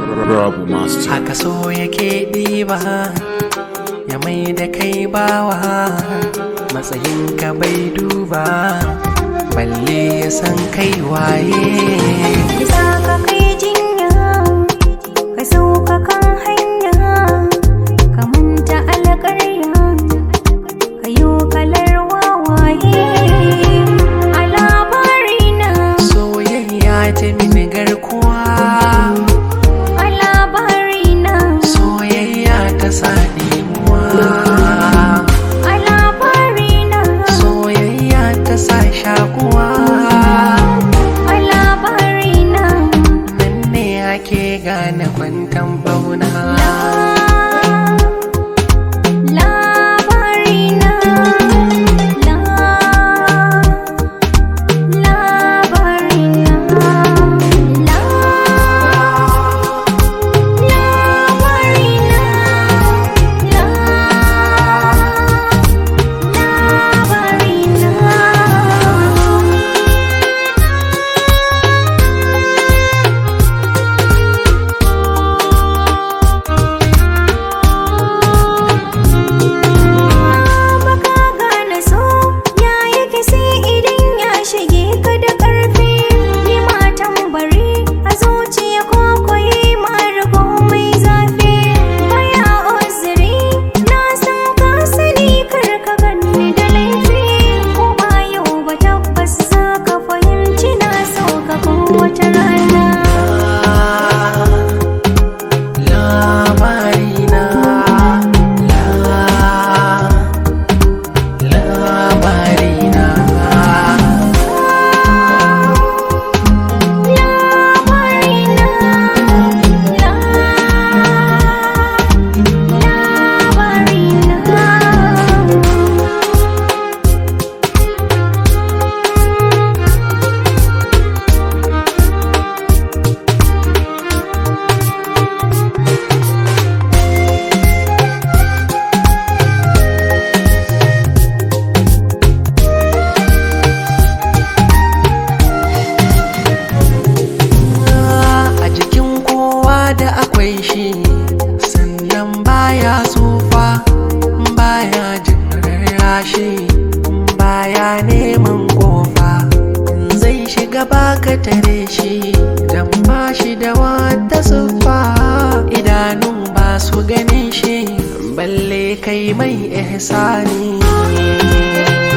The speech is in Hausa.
Rabu Master. haka so yake ɗiba ya mai da kai bawa matsayinka bai duba balle ya san kai waye Isa ka kai jinya, ka sauka kan hanya, ka manta alƙarya, ka yi kalar wawaye. A labarina, soyayya ta mini garkuwa a labarina, soyayya ta sa ɗimuwa a labarina, soyayya ta sa shakuwa a labarina. nan ne ake gane kwantan bauna Labarina, la, labarina, la, labarina, la, labarina. baka gane so ya yake sai idan ya shige ka da ƙarfi ni matan bari a zuciya ko koyi marigo mai zafi baya uzuri na san ka sani kar ka ganni da laifi ko ba yau ba tabbas za ka fahimci na so ka kowace rana labarina la labarina Labarina, la, labarina. a jikin kowa da akwai shi sannan baya tsufa baya jin rarrashi baya neman kofa zai shiga baka tare shi dan ba shi da wata siffa idanun ba su ganin shi balle kai mai ihsani